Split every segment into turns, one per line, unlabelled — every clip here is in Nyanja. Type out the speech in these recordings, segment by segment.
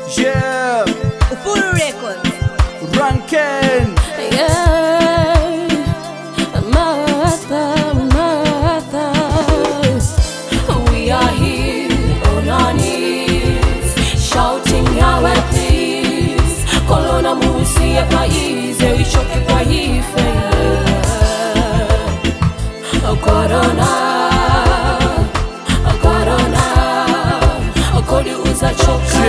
Yeah,
Full record.
Ranken.
Yeah, Martha, Martha, we are here on our knees, shouting Yahweh, please. Kolona musi ya paize, ichoke kwa ife. Corona, Corona, kodi uzachoka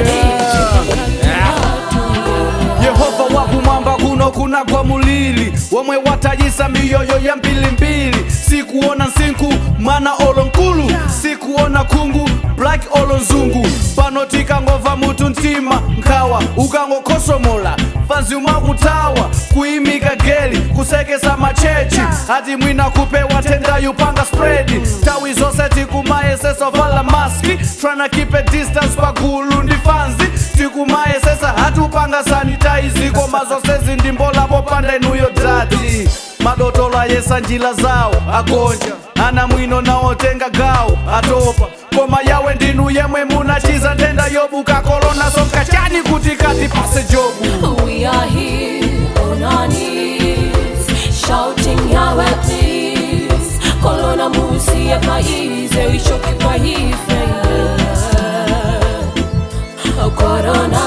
yehova wakumwamba kuno kunagwa mulili womwe watayisa miyoyo ya mbilimbili sikuona nsinku mwana olo nkulu sikuona kungu black olo nzungu pano tikangova mutu mtima nkhawa ukangokhosomola fanzi umakutawa kuyimika geli kusekesa machechi ati mwina kupewa tendayu panga spredi tawi zonse tikumayesesa vala maski tryna keep a distance pagulu ndi fanzi tikumayesesa hatupanga sanitaizi koma zonsezi ndimbola popanda inuyo dati madotola yesa njila zawo agonja ana mwino naotenga gawo atopa koma yawe ndinu yemwe munachiza ndenda yobuka kolona sonka chani kuti kati pase jobu
We are here on our knees, shouting Yahweh, please. Kolona musi ya paize, ichoke kwa ife. Corona,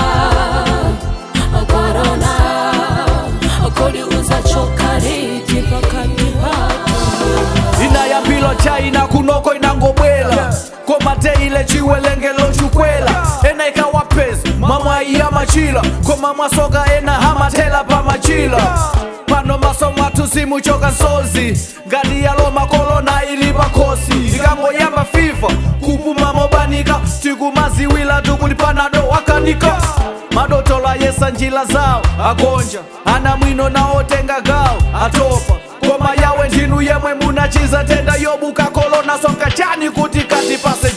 Corona, kodi uzachoka riti pakati patu.
inayambilo chaina kunoko inangobwela koma teile chiwelengelo chukwela ena ikawapezi mamwaiya machila koma mwasoka ena hamatela pa machila pano maso mwathu simuchoka nsozi ngati yalo makolona ili pakhosi ikangoyamba fifa kupuma mobanika tikumaziwila tukuti panado wakanika madotola yesa njila zawo agonja ana mwino naotenga gawo atopa koma yawe ndinu yemwe munachiza tenda yobuka kolona sonka chani kuti kati pase